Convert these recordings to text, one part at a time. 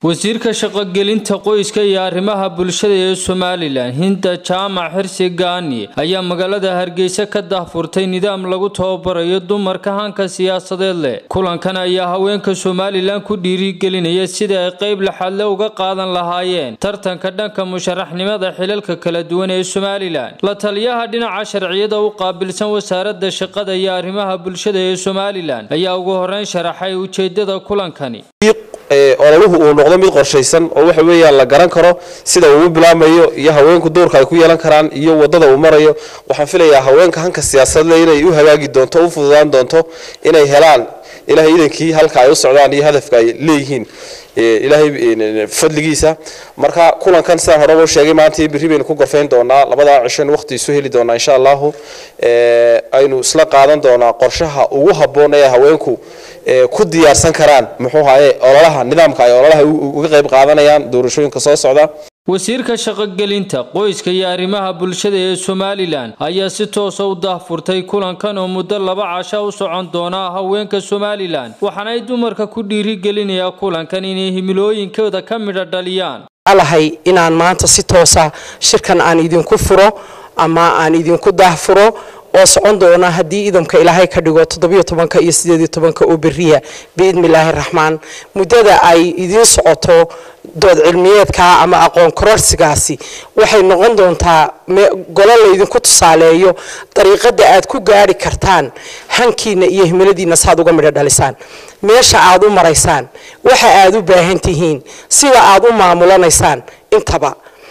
wasiirka shaqogelinta qoyska iyo arrimaha bulshada ee somalilan hinda jaamac xirsi gaani ayaa magaalada hargeysa ka dahfurtay nidaam lagu tababarayo dumarka hanka siyaasadeed leh kulankan ayaa haweenka somalilan ku dhiirigelinaya sida ay qayb laxadle uga qaadan lahaayeen tartanka dhanka musharaxnimada xilalka kala duwan ee somalilan la taliyaha dhinaca sharciyada u qaabilsan wasaarada shaqada iyo arrimaha bulshada ee somalilan ayaa ugu horeyn sharaxay ujeedada kulankani ololuhu uu noqdo mid qorshaysan oo waxa weeyaan la garan karo sida uu u bilaamayo iyo haweenku doorka ay ku yeelan karaan iyo wadada uu marayo waxaan filayaa haweenka hanka siyaasadle inay u hagaagi doonto u fududaan doonto inay helaan ilahay idankii halka ay u socdaan iyo hadafka ay leeyihiin ilaahay fadligiisa marka kulankan sidaan horeba u sheegay maanta berri baynu ku gorfayn doonaa labadaa cisho waqti isu heli doonaa insha allahu aynu isla qaadan doonaa qorshaha ugu habboon ee haweenku ku diyaarsan karaan muxuu haye ololaha nidaamka ay ololaha uga qayb qaadanayaan doorashooyinka soo socda wasiirka shaqogelinta qoyska iyo arrimaha bulshada ee somalilan ayaa si toosa u dahfurtay kulankan oo muddo laba casha u socon doona haweenka somalilan waxaana ay dumarka ku dhiirigelinayaa kulankan inay himilooyinkooda ka midha dhaliyaan alahay inaan maanta si toosa shirkan aan idinku furo ama aan idinku dahfuro oo socon doona haddii idamka ilaahay ka dhigo toddobiyo tobanka iyo sideediyo tobanka oo beriya biidni illaahi raxmaan muddada ay idiin socoto dood cilmiyeedka ama aqoon kororsigaasi waxay noqon doontaa golo laydinku tusaaleeyo dariiqada aad ku gaari kartaan hankiina iyo himiladiina saaad uga midho dhalisaan meesha aad u maraysaan waxa aad u baahan tihiin sida aad u maamulanaysaan intaba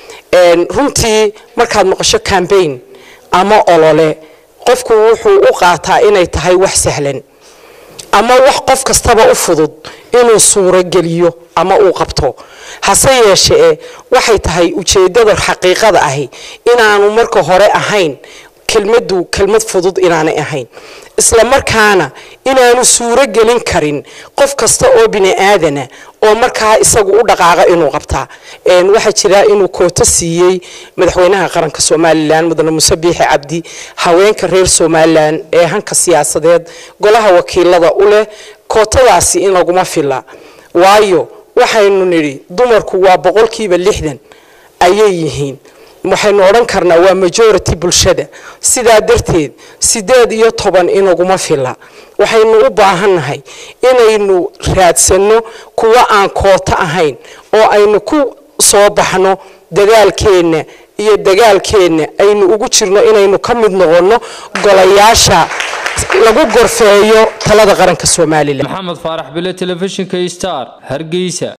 runtii markaad maqasho cambaign ama olole qofku wuxuu u qaataa inay tahay wax sahlan ama wax qof kastaba u fudud inuu suurogeliyo ama uu qabto hase yeeshee waxay tahay ujeedada xaqiiqada ahi inaanu marka hore ahayn kelmadu kelmad fudud inaanay ahayn isla markaana inaanu suuro gelin karin qof kasta oo bini aadana oo markaa isagu u dhaqaaqa inuu qabtaa waxaa jira inuu kooto siiyey madaxweynaha qaranka somalilan mudane muse biixi cabdi haweenka reer somalilan ee hanka siyaasadeed golaha wakiilada u leh kootadaasi in laguma fila waayo waxaynu nidhi dumarku waa boqolkiiba lixdan ayay yihiin waxaynu odhan karnaa waa majority bulshada sidaa darteed sideed iyo toban inaguma fila waxaynu u baahannahay inaynu raadsanno kuwa aan kooto ahayn oo aynu ku soo baxno dadaalkeenna iyo dagaalkeenna aynu ugu jirno inaynu ka mid noqonno golayaasha lagu gorfeeyo talada qaranka somalilan maxamed faarax bile telefishinka star hargeysa